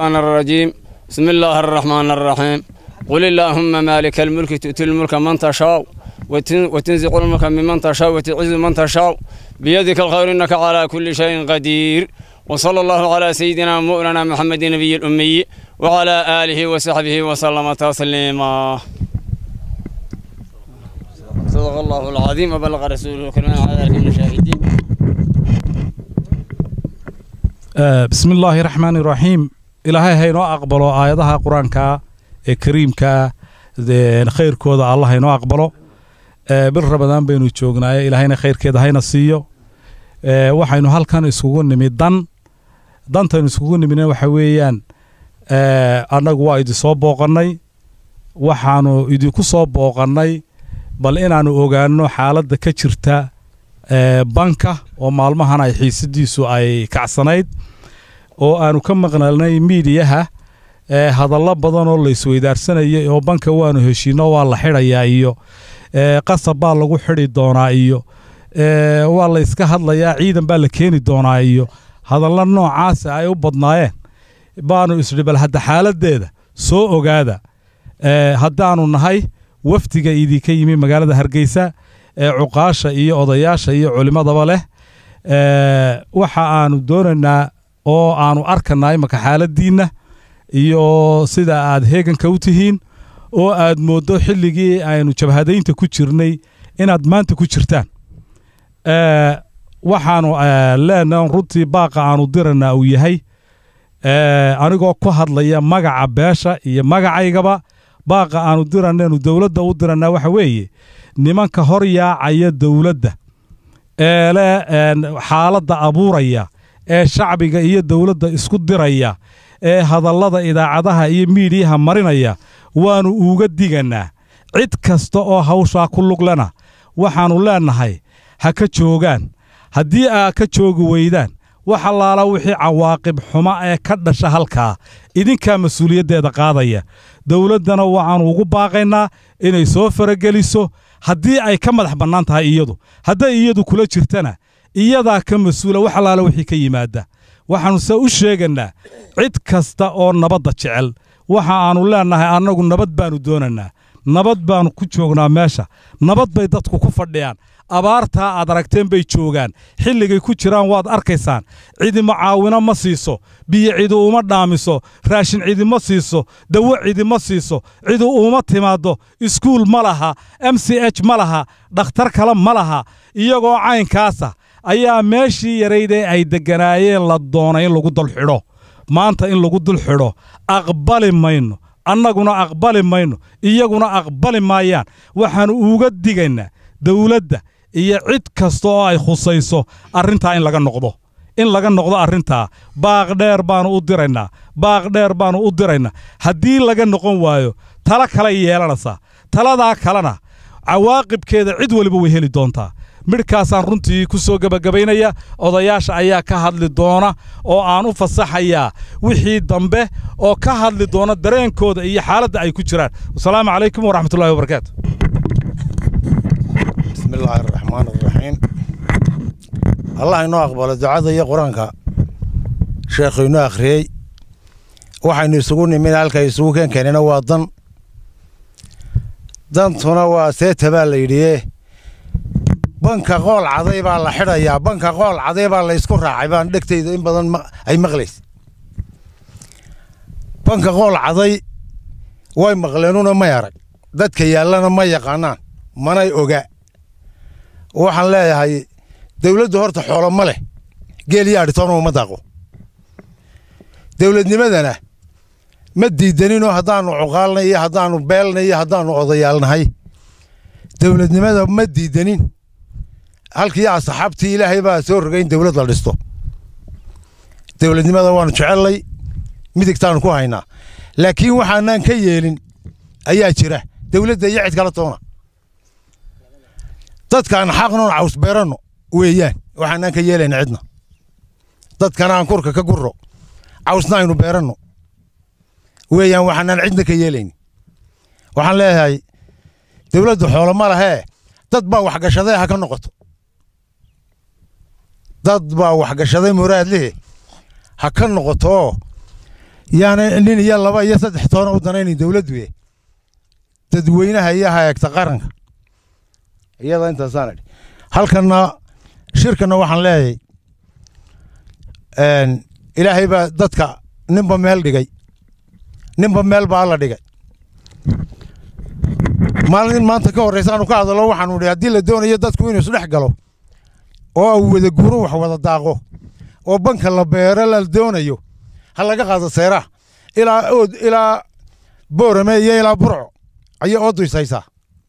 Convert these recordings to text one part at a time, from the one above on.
الشيطان الرجيم بسم الله الرحمن الرحيم قل اللهم مالك الملك تؤتي الملك من تشاء وتنزع الملك ممن تشاء وتعز من تشاء بيدك الخير إنك على كل شيء قدير وصلى الله على سيدنا مولانا محمد النبي الأمي وعلى آله وصحبه وسلم تسليما صدق الله العظيم وبلغ رسوله الكريم على ذلك من الشاهدين bismi illaahi raxmaani raxiim ilaahay haynoo aqbalo aayadaha qur-aanka ee kariimka khayrkooda allah haynoo aqbalo bil rabadaan baynu joognaaye ilaahayna khayrkeeda hayna siiyo waxaynu halkan iskugu nimid dan dantaynu iskugu nimidna waxa weeyaan annagu waa idinsoo booqannay waxaanu idinku soo booqannay bal inaannu ogaanno xaaladda ka jirta banka oo maalmahan ay xiisadiisu ay kacsanayd oo aanu ka maqnalnay miidiyaha hadallo badan oo la isweydaarsanayay oo banka waanu heshiinno waa la xidhayaa iyo qasab baa lagu xidhi doonaa iyo waa la yska hadlayaa ciidan baa la keeni doonaa iyo hadallo noocaasa ay u badnaayeen baanu isdhi bal hadda xaaladdeeda soo ogaada haddaannu nahay wafdiga idinka yimi magaalada hargeysa ee cuqaasha iyo odayaasha iyo culimmadaba leh waxa aanu doonaynaa oo aanu arkanaa imaka xaaladdiinna iyo sida aad heeganka u tihiin oo aad mooddo xilligii aynu jabhadaynta ku jirnay inaad maanta ku jirtaan waxaanu leenaha runtii baaqa aanu diranaa uu yahay anigoo ku hadlaya magaca beesha iyo magacaygaba baaqa aanu diranaynu dowladda u dirannaa waxa weeye nimanka hor yaacaya dowladda ee le xaaladda abuuraya ee shacbiga iyo dowladda isku diraya ee hadallada idaacadaha iyo miidiyaha marinaya waannu uga digannaa cid kasta oo hawshaa ku luglena waxaannu leennahay ha ka joogaan haddii aa ka joogi weydaan wax allaala wixii cawaaqib xuma ee ka dhasha halkaa idinkaa mas-uuliyaddeeda qaadaya dowladdana waxaannu ugu baaqaynaa inay soo farageliso haddii ay ka madax bannaan tahay iyadu hadday iyadu kula jirtana iyadaa ka mas-uula wax allaala wixii ka yimaada waxaannu se u sheegannaa cid kasta oo nabadda jecel waxa aannu leennahay annagu nabad baannu doonannaa nabad baannu ku joognaa meesha nabad bay dadku ku fadhiyaan abaartaa aad aragteen bay joogaan xilligay ku jiraan waad arkaysaan cidi mucaawino ma siiso biyo cidi uma dhaamiso raashin cidi ma siiso dawo cidi ma siiso cidi uma timaaddo iskuul ma laha m c h ma laha dhakhtar kale ma laha iyagoo caynkaasa ayaa meeshii yaraydee ay degganaayeen la doonay in lagu dul xidho maanta in lagu dul xidho aqbali mayno annaguna aqbali mayno iyaguna aqbali maayaan waxaannu uga digaynaa dowladda iyo cid kasta oo ay khusayso arrintaa in laga noqdo in laga noqdo arrintaa baaq dheer baannu u diraynaa baaq dheer baannu u diraynaa haddii laga noqon waayo tala kale yeelanaysaa taladaa kalena cawaaqibkeeda cid weliba way heli doontaa midhkaasaan runtii ku soo gebagabaynaya odayaasha ayaa ka hadli doona oo aan u fasaxayaa wixii dambe oo ka hadli doona dareenkooda iyo xaaladda ay ku jiraan wasalaamu calaykum waraxmatullahi wabarakaatu bismi illaahi araxmaan araxiim allah inoo aqbalo ducada iyo qur-aanka sheekhu inoo akhriyey waxaynu isugu nimid halkay isugu keen keenina waa dan dantuna waa seeta baa la yidhiye banka qool caday baa la xidhayaa banka qool caday baa la ysku raacay baan dhegtayda in badan ay maqlays banka qool caday way maqleenuna may arag dadka yaallana ma yaqaanaan manay oga waxaan leeyahay dawladdu horta xoolo ma leh geel iyo adhitoona uma daaqo dawladnimadana ma diidaninoo haddaannu cuqaalnay iyo haddaannu beelnay iyo haddaannu odayaalnahay dawladnimada ma diidanin halkii asxaabtii ilaahay baa soo rogay in dawlad la dhisto dawladnimada waannu jecellay midigtaannu ku haynaa laakiin waxaanaan ka yeelin ayaa jira dawladda iyo cid kala toona dadkaan xaqnoon caws beeranno weeyaan waxaanaan ka yeelayna cidna dadkana aan kurka ka gurro cawsna aynu beeranno weeyaan waxaanaan cidna ka yeelaynin waxaan leeyahay dawladdu xoolo ma lahee dad baa waxgashaday ha ka noqoto dad baa waxgashaday muraadlihi ha ka noqotooo yaana nin iyo laba iyo saddex toona u danaynayn dowladdu e dadweynaha iyo hayeegta qaranka iyada intaasaan idhi halkanna shirkanna waxaan leeyahay ilaahay baa dadka ninba meel dhigay ninba meel baa alla dhigay maalin maanta ka horreysa aanu ka hadallo waxaanu idhi haddii la doonayo dadku inuu isdhex galo oo uu wada guuro wax wada daaqo oo banka la beero la doonayo ha laga qaado seeraha ilaa ood ilaa boorame iyo ilaa burco ayay oodu ishaysaa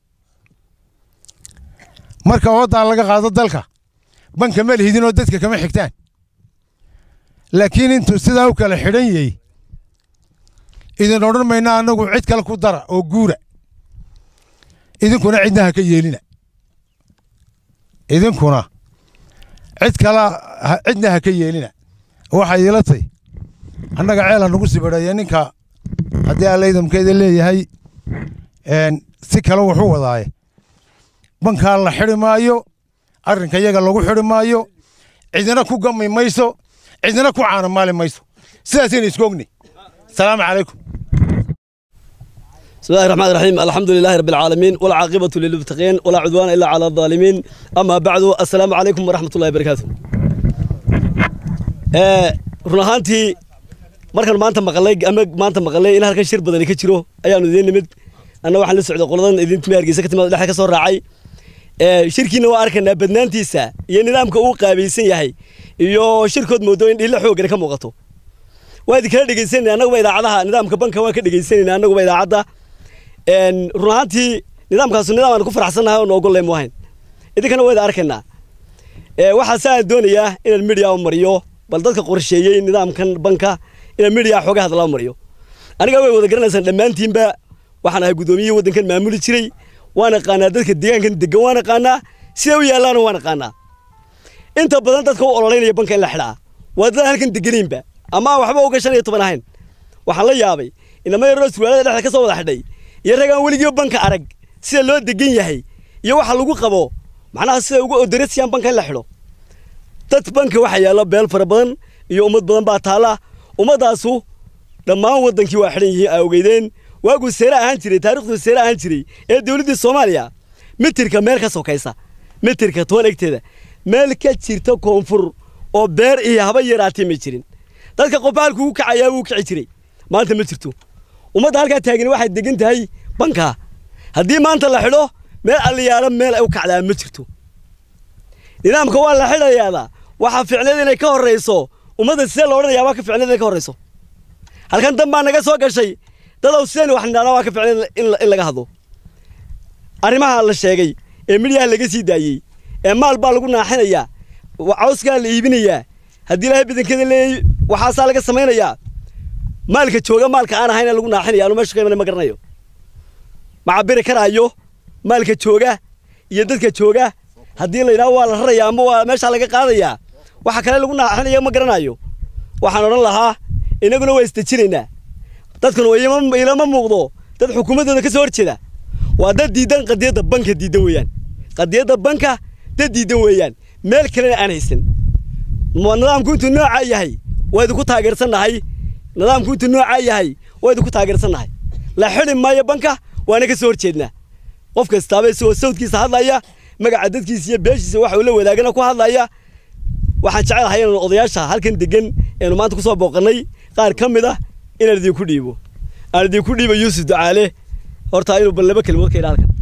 marka ooddaa laga qaado dalka banka ma lihidin oo dadka kama xigtaan laakiin intuu sidaa u kala xidhan yahay idin odhan mayna annagu cid kale ku dara oo guura idinkuna cidna ha ka yeelina idinkuna cid kala cidna ha ka yeelina waxay ila tay annaga ceela nagu sibadhaya ninka haddii allaydamkeeda leeyahay si kale wuxuu wadaaye bankaa la xidhi maayo arrinka iyaga lagu xidhi maayo cidina ku gami mayso cidina ku caanamaali mayso sidaasayna isku ogni asalaamu calaykum بسم الله الرحمن الرحيم الحمد لله رب العالمين والعاقبة للمتقين ولا عدوان إلا على الظالمين أما بعد السلام عليكم ورحمة الله وبركاته run ahaantii markaan maanta maqalay ama maanta maqalay in halkan shir badani ka jiro ayaanu idiin nimid anna waxaan la socday qoladan idintimi hargeysa ka timaad dhexe ka soo raacay shirkiina waa arkaynaa badnaantiisa iyo nidaamka uu qaabaysan yahay iyo shirkood moodo in dhilla xoogana ka muuqato waa idin kala dhegeysanayna annaguba idaacadaha nidaamka banka waan ka dhegeysanayna annaguba idaacadda run ahaantii nidaamkaasu nidaam aan ku faraxsannahay oo noogolle mu ahayn idinkana waa idin arkaynaa waxaa saa aan doonayaa inaan midiya u mariyo bal dadka qorsheeyey nidaamkan banka inaan midiya xooga hadlaa mariyo aniga way wada garanaysaan dhammaantiinba waxaan ahay guddoomiyihii waddankan maamuli jiray waan aqaanaa dadka deegaankan degan waan aqaanaa sida u yaallaana waan aqaanaa inta badan dadka u ololeynaya banka in la xidhaa waa dad halkan deganaynba ama aan waxba uga shan iyo toban ahayn waxaan la yaabay inama yaroo surwaalada dhexda ka soo wada xidhay iyo rag aan weligii banka arag sida loo degan yahay iyo waxa lagu qabo macnaha sida ugu odoresiyaan banka in la xidho dad banka waxaa yaalla beel fara badan iyo ummad badan baa taalla ummaddaasu dhammaan waddankii waa xidhan yihiin aa ogeydeen waaguu seere ahaan jiray taariikhduu seere ahaan jiray ee dowladdii soomaaliya mitirka meel ka sokaysa mitirka toban egteeda meel ka jirta koonfur oo beer iyo haba yaraatee ma jirin dadka qofba halkuu u kacayaa wuu kici jiray maanta ma jirto ummadda halkaa taagani waxay degan tahay bankaa haddii maanta la xidho meel alliyaalo meel ay u kacdaa ma jirto nidaamka waa la xidhayaada waxaa ficneed inay ka horrayso ummadda sidee lo odhanayaa waa ka ficneed inay ka horrayso halkan dan baa naga soo gashay dadow sideen wax nidhahnaa waa ka ficneed in laga hadlo arrimaha la sheegay ee midyaha laga sii daayey ee maal baa lagu naaxinayaa cawskaa la iibinayaa haddii ilaahay badankeeda leeyay waxaasaa laga samaynayaa maalka jooga maalka aan ahayn lagu naaxinaya anu meesha ka imanay ma garanayo ma cabiri karaayo maalka jooga iyo dadka jooga haddii la yidhaho waa la rarayaa ama waa meeshaa laga qaadayaa waxa kale lagu naaxinaya ma garanayo waxaan odhan lahaa inaguna waa isdejinaynaa dadkuna ilama muuqdo dad xukuumaddooda ka soo horjeeda waa dad diidan qadiyadda banka diidan weeyaan qadiyadda banka dad diidan weeyaan meel kalena aan haysan nidaamku intuu noocaa yahay waa idinku taageersannahay nidaamku intuu noocaa yahay waa idinku taageersannahay la xidhi maayo banka waana ka soo horjeednaa qof kastaaba isagoo sawdkiisa hadlaya magaca dadkiisa iyo beeshiisa waxa uu la wadaagana ku hadlaya waxaan jecelahay inaan odayaasha halkan degan eenu maanta ku soo booqannay qaar ka mid ah inaan idinku dhiibo aan idinku dhiibo yuusuf ducaale horta inuu bal laba kelimood ka idha halkan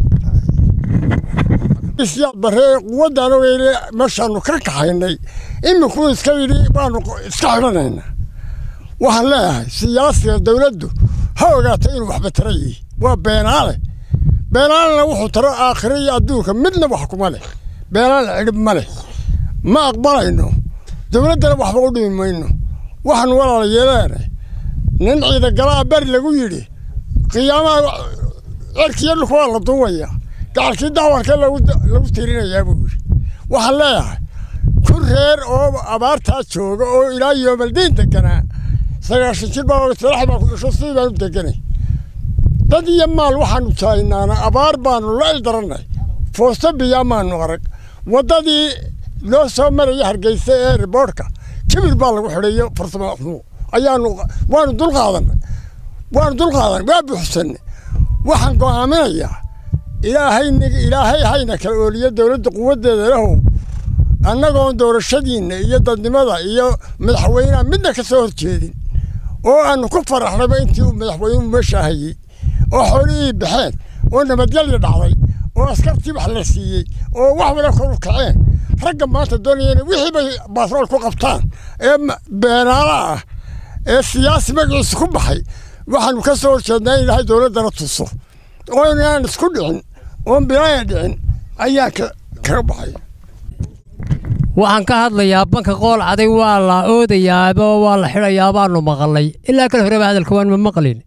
baree quwadaan ogeyne meeshaanu ka kaxaynay iminkuu iska yidhi baanu iska xidhanaynaa waxaan leeyahay siyaasiga dawladdu ha ogaato inuu waxba tara yihi waa beenaale beenaalena wuxuu taro aakhiro iyo adduunka midna wax kuma leh beenaale cidhib ma leh ma aqbalayno dawladdana waxba u dhimi mayno waxaanu walaala yeeleene nin ciidagalaa beri lagu yidhi qiyaamaha cerkiyo dhulka waa la duubayaa gacalkii dacwarka lagu tirinayaa buu yidhi waxaan leeyahay ku reer oo abaartaa jooga oo ilaa yoomaldiin deganaa sagaashan jir baa salax baa ku dhasho sidii baanu deganay dad iyo maal waxaanu taagnaana abaar baanu la ildarannay foosto biyaa maanu arag waddadii loo soo maraya hargeysa ee riboorhka kibir baa lagu xidhayo farsamo xumo ayaanu waanu dulqaadanay waanu dulqaadanay waa buuxsanay waxaan go'aaminayaa ilaahay ilaahay hayna kala ooliyo dowladda quwaddeeda lahow annagoon doorashadiinna iyo dadnimada iyo madaxweynaha midna ka soo horjeedin oo aanu ku faraxnayba intii uu madaxweynuhu meesha hayey oo xoolihii baxeen oo nabadgelya dhacday oo askartii wax la siiyey oo wax wala kor u kaceen ragga maanta doonayeen wixii bay baasrool ku qabtaan ee beenaala ah ee siyaasi magaciisa ku baxay waxaanu ka soo horjeednaa in ilaahay dowladdana tuso oo inaan isku dhicin oon bilaaya dhicin ayaan kaga baxay waxaan ka hadlayaa banka qool caday waa la oodayaaba waa la xidhayaa baanu maqalnay ilaa kale horeba hadalka waan ma maqlin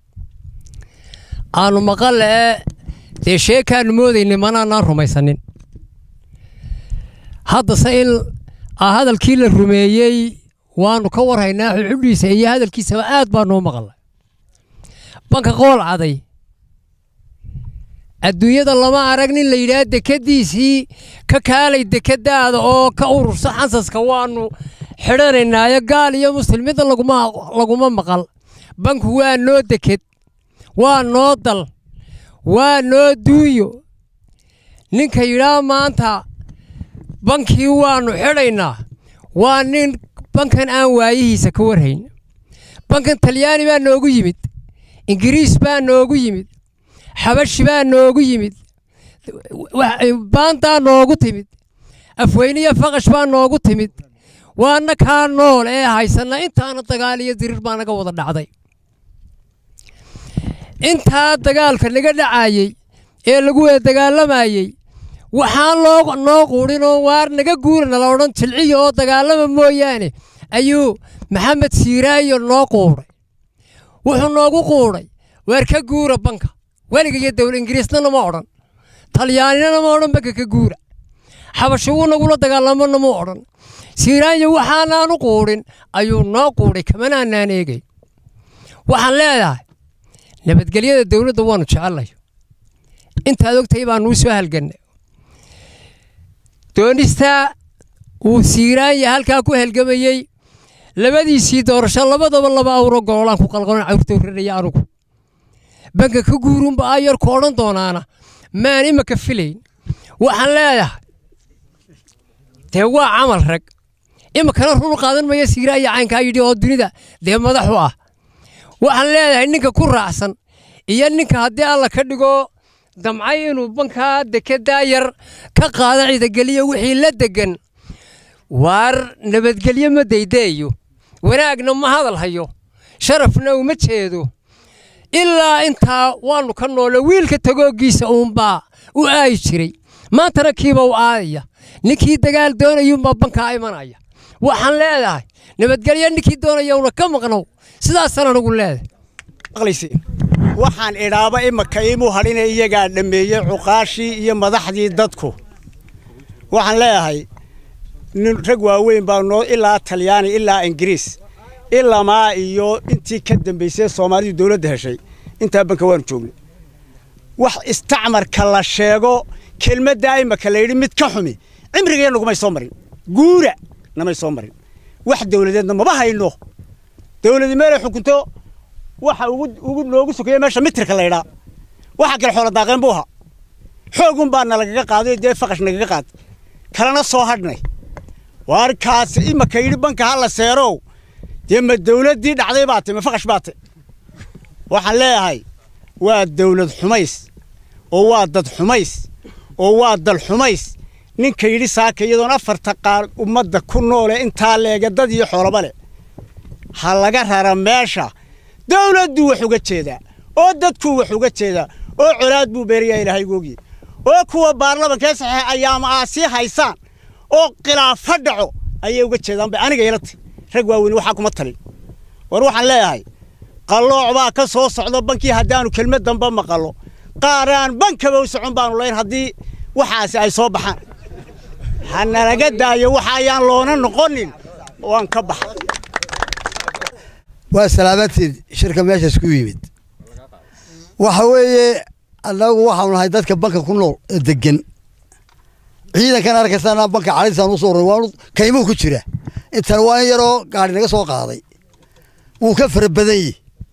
aanu maqalle ee dee sheekaanu moodaynay manaanaan rumaysanin haddase in hadalkii la rumeeyey waanu ka warhaynaa xudhiisa iyo hadalkiisaba aad baanuu maqalnay banka qool caday adduunyada lama arag nin la yidhaah dekadiisii ka kaalay dekadaada oo ka urursa xansaska waanu xidhanaynaayo gaal iyo muslim midda laguma maqal banku waa noo deked waa noo dal waa noo duunyo ninka yidhaah maanta bankii waannu xidhaynaa waa nin bankan aan waayihiisa ka warhayn bankan talyaani baa noogu yimid ingiriis baa noogu yimid xabashi baa noogu yimid baantaa noogu timid afweyniyo faqash baa noogu timid waana kaa nool ee haysanna intaana dagaal iyo dirir baa naga wada dhacday intaa dagaalka naga dhacayey ee lagu wada dagaalamayey waxaan loo noo quudhinoo waar naga guurana la odhan jilciya oo dagaalama mooyaane ayuu maxamed siiraayo noo quudhay wuxuu noogu quudhay waar ka guura banka weliga iyo dowla ingiriisna nama odhan talyaanina nama odhan banka ka guura xabasho wuu nagula dagaalamo nama odhan siiraanyo waxaanaanu quudhin ayuu noo quudhay kamanaanaan eegay waxaan leedahay nabadgelyada dowladda waanu jecelnayo intaad ogtahay baanuu soo halgannay doonistaa uu siiraanya halkaa ku halgamayey labadiisii doorasho labadaba laba awro goolaan ku qalqalon cawrta warranaya anugu banka ka guurunba aa yarku odhan doonaana maan imaka filayn waxaan leedahay dee waa camal rag imakana run qaadan maya siiraanya caynkaa yidhi oo dunida dee madaxu ah waxaan leedahay ninka ku raacsan iyo ninka haddii alla ka dhigo damcay inuu bankaa dekedaa yar ka qaada ciidageliyo wixii la degan waar nabadgelyo ma daydaeyo wanaagna ma hadal hayo sharafna uma jeedo ilaa intaa waannu ka noole wiilka tagooggiisa uunbaa u aayi jiray maantana kiiba u aadaya ninkii dagaal doonayuunbaa bankaa imanaya waxaan leedahay nabadgelyo ninkii doonayawna ka maqnow sidaasaan anugu leedahay waxaan idhaaba imaka iimuu hadhina iyagaa dhammeeyey cuqaashii iyo madaxdii dadku waxaan leeyahay nin rag waaweyn baa noo ilaa talyaani ilaa ingiriis ilamaa iyo intii ka dambaysay soomaalidu dowladda heshay intaa banka waanu joognay wax istacmarka la sheego kelmaddaa imaka la yidhi mid ka xumi cimrigeen nagumay soo marin guura namay soo marin wax dowladeedna maba hayno dowladi meelay xukunto waxa ugu noogu sokeeya meesha mitirka la ydhaa waxa kale xoola daaqeen buu ahaa xoogun baa nalagaga qaaday dee faqash nagaga qaad kalena soo hadhnay waarkaas imaka yidhi banka ha la seerow dee ma dowladdii dhacday baa tay ma faqash baa tay waxaan leeyahay waa dowlad xumays oo waa dad xumays oo waa dal xumays ninka yidhi saaka iyadoon afarta qaar ummadda ku noole intaa leega dad iyo xoolaba leh ha laga rara meesha dowladduu wax uga jeedaa oo dadkuu wax uga jeedaa oo colaad buu beerayaa ilaahay googiye oo kuwa baarlamankee saxeex ayaama aa sii haysaan oo khilaafo dhaco ayay uga jeedaan bay aniga ilata rag waaweyn waxaa kuma talin war waxaan leeyahay qallooc baa ka soo socdo bankii haddaanu kelmad damba maqallo qaaraan bankaba u socon baanu layn haddii waxaasi ay soo baxaan ha nalaga daayo waxa ayaan loona noqonin waan ka baxa waa salaamadteed shirka meeshaas ku yimid waxa weeye annagu waxaanu nahay dadka banka ku nool ee degan ciidankan arkaysaana banka caliisaan usoo ray waanu kaymuhu ku jira intan waa in yaroo gaari naga soo qaaday wuu ka fara badan yihi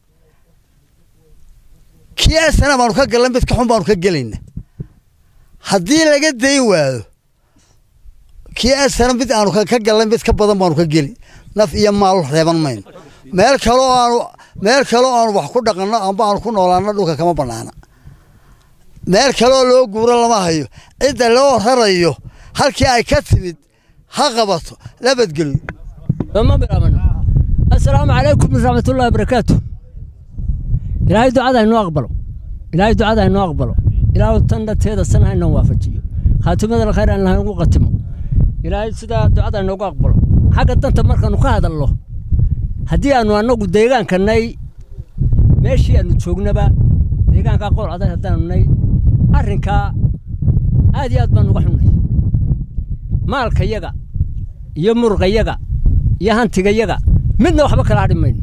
kii asana baanu ka galnay mid ka xun baanu ka gelayna haddii laga dayn waayo kii asana mid aanu ka galnay mid ka badan baanu ka geli naf iyo maal reeban mayno meel kaloo aanu meel kaloo aanu wax ku dhaqanno amba aanu ku noolaano dhulka kama bannaana meel kaleoo loo guuro lama hayo cidda loo rarayo halkii ay ka timid ha qabato labadgelyo asalaamu calaykum waraxmatullahi wabarakaatu ilaahay ducada haynoo aqbalo ilaahay ducada haynoo aqbalo ilaahu tan dhateeda sana haynoo waafajiyo khaatimada khayr aan lahayn ugu qatimo ilaahay sidaa ducada haynoogu aqbalo xagga danta markaanu ka hadalno haddii aanu annagu deegaankanay meeshii aanu joognaba deegaankaa qool aday haddaanu nay arrinkaa aad iyo aad baan uga xunnay maalkayaga iyo muruqayaga iyo hantigayaga midna waxba kala hadhi mayno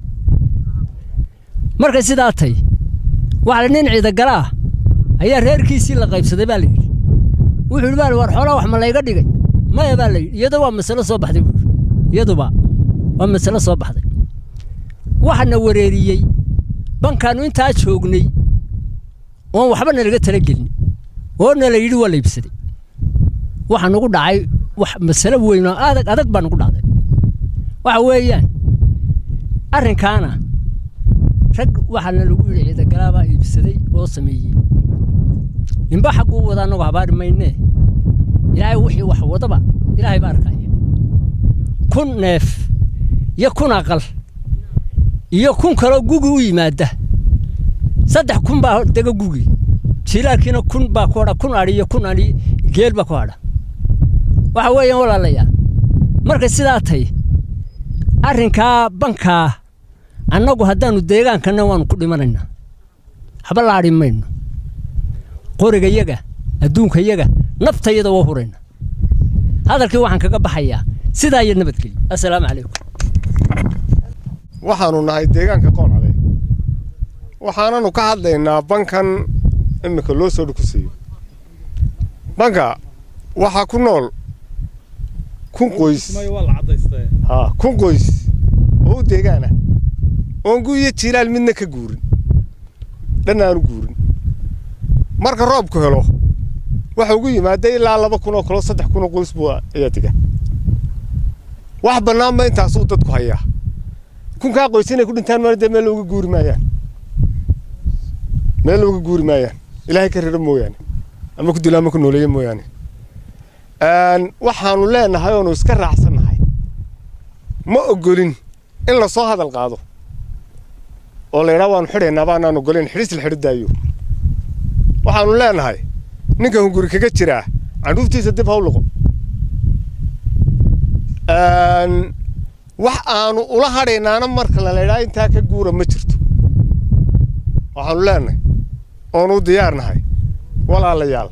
markay sidaa tay waxa nin ciidagalaah ayaa reerkiisii la qaybsaday baa layidhi wuxuu yidhi baa war xoolaa wax ma layga dhigay maya baa layidhi iyada waa masalo soo baxday buu yidhi iyaduba waa masalo soo baxday waxana wareeriyey bankaannu intaa joognay oon waxba nalaga talagelin oo nala yidhi waa la iibsaday waxa nagu dhacay wax masalo weyn oo adag adag baa nagu dhacday waxa weeyaan arrinkaana rag waxaana lagu yidhi ciidagalaabaa iibsaday oo sameeyey ninba xagguu wada annagu habaari maynee ilaahay wixii wax wadaba ilaahay baa arkaya kun neef iyo kun aqal iyo kun kaloo gugi u yimaada saddex kun baa dega gugi jilaalkiina kun baa ku hadha kun adhi iyo kun adhi geel baa ku hadha waxa weeyaan walaalayaal markay sidaa tay arrinkaa bankaa annagu haddaannu deegaankanna waannu ku dhimanaynaa waxba la adhi mayno qorigayaga adduunkayaga naftayada waa hurayna hadalkii waxaan kaga baxayaa sidaa iyo nabadgelyo assalaamu calaykum waxaannu nahay deegaanka qoolcade waxaananu ka hadlaynaa bankan iminka loo soo dhukusiiyo banka waxaa ku nool kun qoys ha kun qoys oo u deegaana oon gu iyo jiilaal midna ka guurin dhan aanu guurin marka roobku helo waxa ugu yimaada ilaa laba kun oo kaloo saddex kun oo qoys buu ayaa dega wax bannaanba intaasuu dadku hayaa kunkaa qoys inay ku dhintaan maana dee meel looga guuri maayaan meel looga guuri maayaan ilaahay ka rira mooyaane ama ku dilo ama ku nooleeye mooyaane waxaanu leenahay oonu iska raacsannahay ma ogolin in la soo hadal qaado oo la yidhaa waanu xidhaynaa baanaan ogolayn xidhis la xidho daayo waxaanu leenahay ninka hunguri kaga jiraa candhuuftiisa dib ha u liqo wax aanu ula hadhaynaana marka la laydhaa intaa ka guura ma jirto waxaanu leenahay oonu u diyaarnahay walaalayaal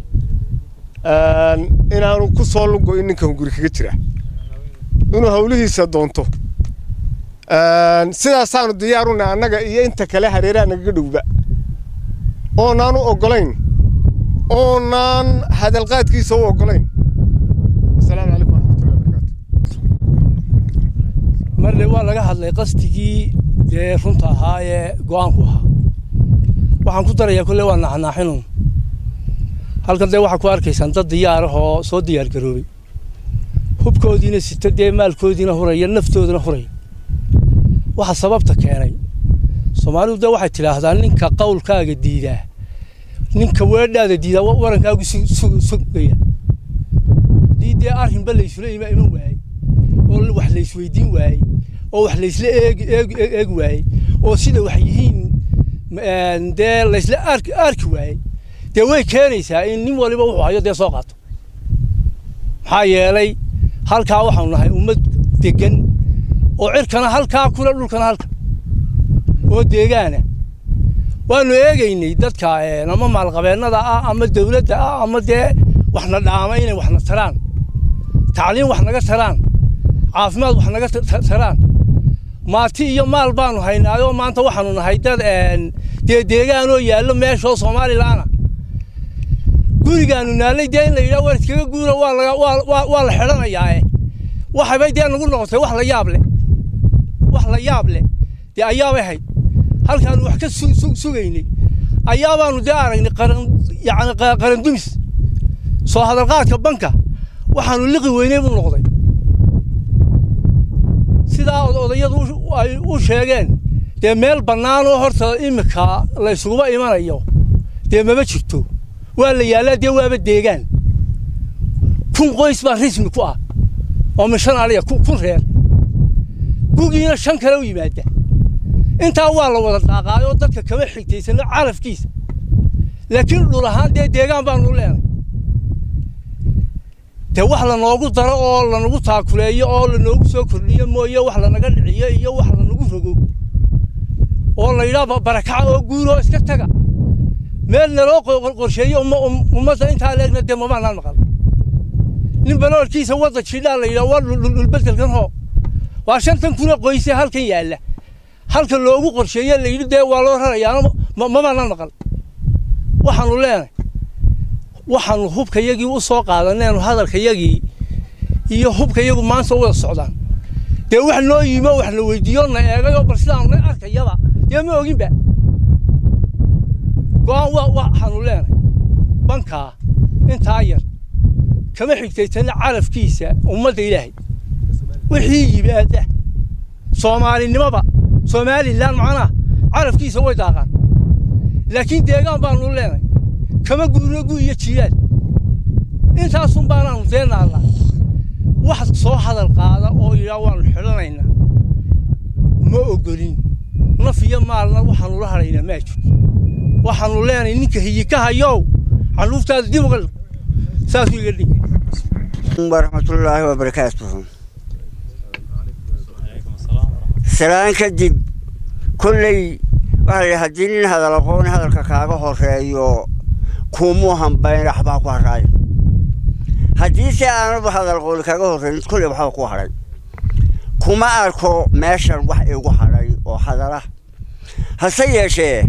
inaanu ku soo lugo-in ninka hunguri kaga jira inuu hawlihiisa doonto sidaasaanu diyaaruna annaga iyo inta kale hareeraha nagaga dhowba oonaan u oggolayn oonaan hadalqaadkiisa u oggolayn asalaamu calaykum waraxmatullahi wabarakaatu marle waa laga hadlay qasdigii dee runta ahaa ee go'aanku ahaa waxaan ku darayaa kolle waa naaxnaaxinun halkan dee waxaa ku arkaysaan dad diyaar ah oo soo diyaar garoobay hubkoodiina sita dee maalkoodiina huraya naftoodina huraya waxa sababta keenay soomaalidu dee waxay tidhaahdaa ninka qawlkaaga diidaa ninka weedhaada diidaa warankaagu sugaya haddii dee arrinba laysula ima iman waayey oo wax laysweydiin waayey oo wax laysla eegi eegi eegi waayey oo sida wax yihiin dee laysla arki arki waayey dee way keenaysaa in nin waliba wuxuu hayo dee soo qaato maxaa yeelay halkaa waxaanu nahay ummad degan oo cirkana halkaa kule dhulkana halka oo deegaana waanu eegaynay dadka ama maalqabeennada ah ama dawladda ah ama dee waxna dhaama inay waxna taraan tacliim wax naga taraan caafimaad wax naga taraan maati iyo maal baanu haynaayoo maanta waxaanu nahay dad dee deegaanoo yaallo meeshoo somalilaana gurigaanu naalay dee in la yidhaha war iskaga guura waa laga waa waa la xidhanayaae waxabay dee nagu noqotay wax la yaab leh wax la yaab leh dee ayaabay ahayd halkaanu wax ka sugaynay ayaabaanu dee aragnay qaran yacni qarandumis soo hadalqaadka banka waxaanu liqi weynay buu noqday sidaa odayadu ay u sheegeen dee meel bannaanoo horta iminka la ysuguba imanayo dee mama jirto waa la yaallaa dee waaba deegaan kun qoys baa rismi ku ah oo mishan aliya kun reer gugiina shan kale u yimaada intaa waa la wada daaqaayoo dadka kama xigtaysano carafkiisa laakiin dhul ahaan dee deegaan baanu leenay dee wax lanoogu daro oo lanagu taakuleeyo oo lanoogu soo kordhiyo mooye wax lanaga dhiciyo iyo wax lanagu rogo oo la yidhaha barakaca oo guuroo iska taga meel naloo qorsheeyo ummadda intaa leegna dee mamaanaan maqal nin baloorkiisa wadda jidhaa la yidhaha waa dhulbedelkan hoo waa shantan kuna qoyse halkan yaalla halka loogu qorsheeye la yidhi dee waa loo rarayaana mamaanaan maqal waxaanu leenay waxaanu hubkayagii u soo qaadaneenu hadalkayagii iyo hubkayagu maanta u wada socdaan dee wax noo yimo wax na weydiiyo na eegayoo bal sidaanu na arkayaba dee ma oginba go-aan waxaanu leenay bankaa intaa yar kama xigtaytana carafkiisa ummadda ilaahay wixii yimaada soomaalinimaba somalilan macnaha carafkiisa way daaqaan laakiin deegaan baanu leenay kama guurno gu iyo jiyaal intaasun baanaanu dee naallaa wax soo hadal qaada oo yidhaa waanu xidhanaynaa ma ogolin naf iyo maalna waxaanu la hadhaynaa maa jirto waxaanu leenay ninka hiyika hayow canuuftaada dib uga saasuu iga dhigi waraxmatullaahi wabarakaatuhu salaan kadib kolley waxaa la yidhi haddii nin hadal aqoon hadalka kaaga horeeyo kumuu hambayn waxbaa ku haraayo haddii se aanaba hadal aqooni kaaga horreyn kolley waxba ku hadhay kuma arko meeshan wax igu hadhay oo hadala hase yeeshee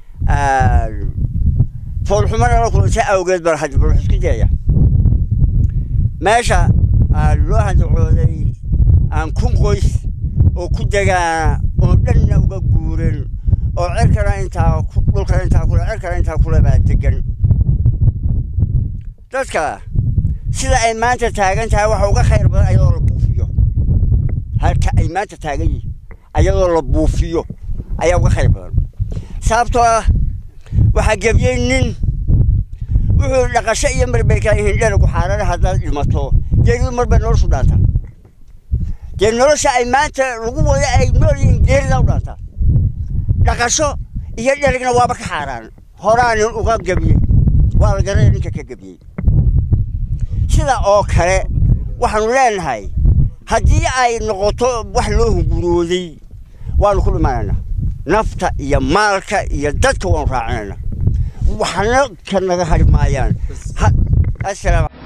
foolxumana la kulantay awgeed baan hadda bal isku dayaya meesha loo handacooday aan kun qoys oo ku degaana oo dhanna uga guuren oo cirkana intaa dhulkana intaa kule cirkana intaa kule baa degan dadka sida ay maanta taagan tahay waxa uga khayr badan ayadoo la buufiyo halka ay maanta taagan yihiin ayadoo la buufiyo ayaa uga khayr badan sababtoo ah waxaa gebiyey nin wuxuu dhaqasho iyo mar bay kala yihiin dhanagu xaarana haddaad dhimato geeridu mar bay noloshu dhaantaa dee nolosha ay maanta lagu wada ay nool yihiin geerida u dhaantaa dhaqasho iyo dherigna waaba ka xaaraan horaanin uga gebiyey waa la garanaya ninka ka gebiyey sida oo kale waxaanu leenahay haddii ay noqoto wax loo hungurooday waanu ku dhimanaynaa nafta iyo maalka iyo dadka waanu raacinaynaa waxna ka naga hari maayaan asalaam